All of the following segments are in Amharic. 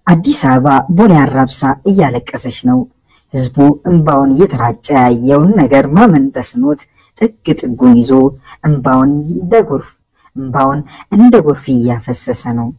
አዲስ አበባ ቦሌ አራብሳ እያለቀሰች ነው። ህዝቡ እንባውን እየተራጨ ያየውን ነገር ማመን ተስኖት ጥግ ጥጉን ይዞ እንባውን እንደ ጎርፍ እንባውን እንደ ጎርፍ እያፈሰሰ ነው።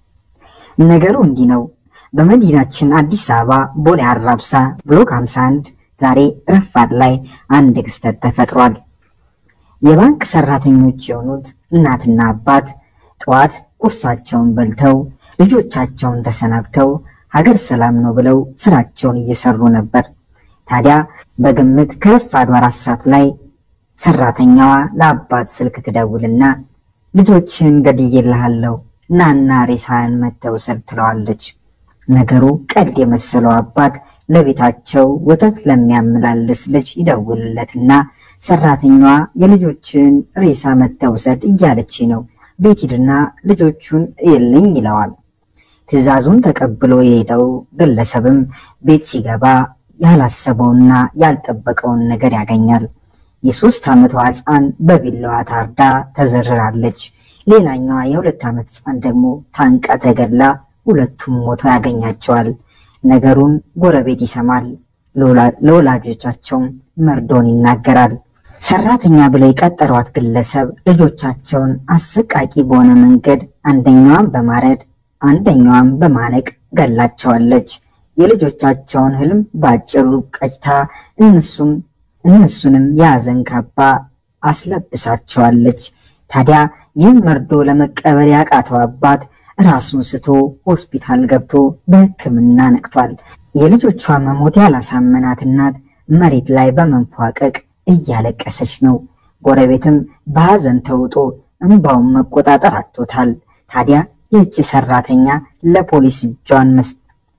ነገሩ እንዲህ ነው። በመዲናችን አዲስ አበባ ቦሌ አራብሳ ብሎክ 51 ዛሬ ረፋድ ላይ አንድ ክስተት ተፈጥሯል። የባንክ ሰራተኞች የሆኑት እናትና አባት ጠዋት ቁርሳቸውን በልተው ልጆቻቸውን ተሰናብተው ሀገር ሰላም ነው ብለው ስራቸውን እየሰሩ ነበር። ታዲያ በግምት ከረፋዱ አራት ሰዓት ላይ ሰራተኛዋ ለአባት ስልክ ትደውልና ልጆችን ገድዬልሃለሁ ናና ሬሳህን መተው ውሰድ ትለዋለች። ነገሩ ቀልድ የመሰለው አባት ለቤታቸው ወተት ለሚያመላልስ ልጅ ይደውልለትና ሰራተኛዋ የልጆችን ሬሳ መተው ውሰድ እያለች ነው፣ ቤት ሂድና ልጆቹን እየልኝ ይለዋል። ትዕዛዙን ተቀብሎ የሄደው ግለሰብም ቤት ሲገባ ያላሰበውና ያልጠበቀውን ነገር ያገኛል። የሶስት ዓመቷ ሕፃን በቢላዋ ታርዳ ተዘርራለች። ሌላኛዋ የሁለት ዓመት ሕፃን ደግሞ ታንቃ ተገላ ሁለቱም ሞተው ያገኛቸዋል። ነገሩን ጎረቤት ይሰማል። ለወላጆቻቸውም መርዶን ይናገራል። ሰራተኛ ብለው የቀጠሯት ግለሰብ ልጆቻቸውን አሰቃቂ በሆነ መንገድ አንደኛዋን በማረድ አንደኛዋን በማነቅ ገላቸዋለች። የልጆቻቸውን ህልም በአጭሩ ቀጭታ እነሱም እነሱንም የሐዘን ካባ አስለብሳቸዋለች። ታዲያ ይህም መርዶ ለመቀበል ያቃተው አባት ራሱን ስቶ ሆስፒታል ገብቶ በሕክምና ነቅቷል። የልጆቿ መሞት ያላሳመናት እናት መሬት ላይ በመንፏቀቅ እያለቀሰች ነው። ጎረቤትም በሐዘን ተውጦ እንባውን መቆጣጠር አጥቶታል። ታዲያ ይህች ሰራተኛ ለፖሊስ እጇን መስጠት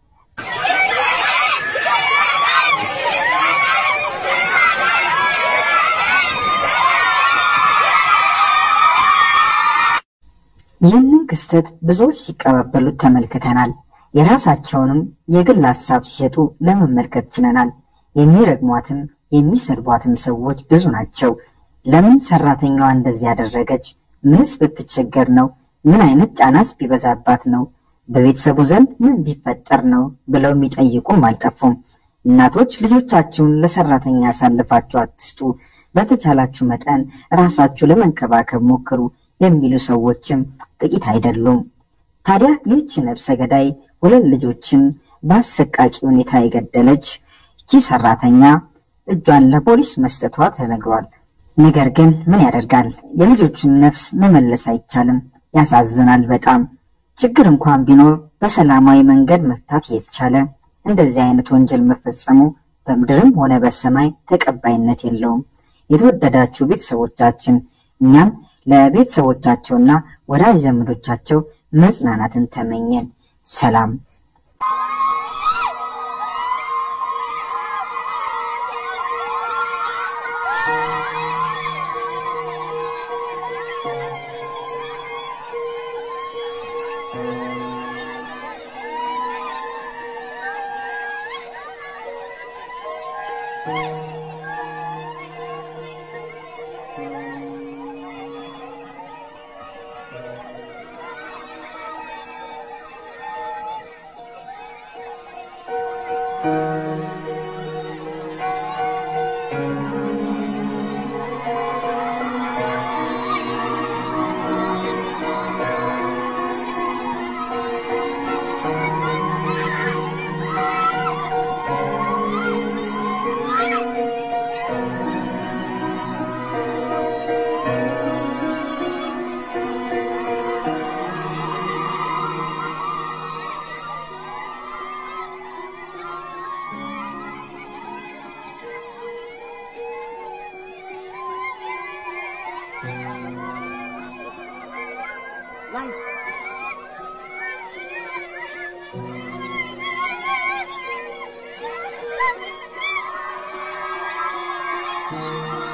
ይህንን ክስተት ብዙዎች ሲቀባበሉት ተመልክተናል። የራሳቸውንም የግል ሀሳብ ሲሰጡ ለመመልከት ችለናል። የሚረግሟትም የሚሰድቧትም ሰዎች ብዙ ናቸው። ለምን ሰራተኛዋ እንደዚህ ያደረገች? ምንስ ብትቸገር ነው? ምን አይነት ጫናስ ቢበዛባት ነው? በቤተሰቡ ዘንድ ምን ቢፈጠር ነው ብለው የሚጠይቁም አልጠፉም። እናቶች ልጆቻችሁን ለሰራተኛ ያሳልፋችሁ አትስጡ፣ በተቻላችሁ መጠን ራሳችሁ ለመንከባከብ ሞክሩ የሚሉ ሰዎችም ጥቂት አይደሉም። ታዲያ ይህች ነፍሰ ገዳይ ሁለት ልጆችን በአሰቃቂ ሁኔታ የገደለች ይቺ ሰራተኛ እጇን ለፖሊስ መስጠቷ ተነግሯል። ነገር ግን ምን ያደርጋል፣ የልጆቹን ነፍስ መመለስ አይቻልም። ያሳዝናል በጣም ችግር እንኳን ቢኖር በሰላማዊ መንገድ መፍታት የተቻለ እንደዚህ አይነት ወንጀል መፈጸሙ በምድርም ሆነ በሰማይ ተቀባይነት የለውም። የተወደዳችሁ ቤተሰቦቻችን እኛም ለቤተሰቦቻቸውና ወዳጅ ዘመዶቻቸው መጽናናትን ተመኘን። ሰላም። Bye.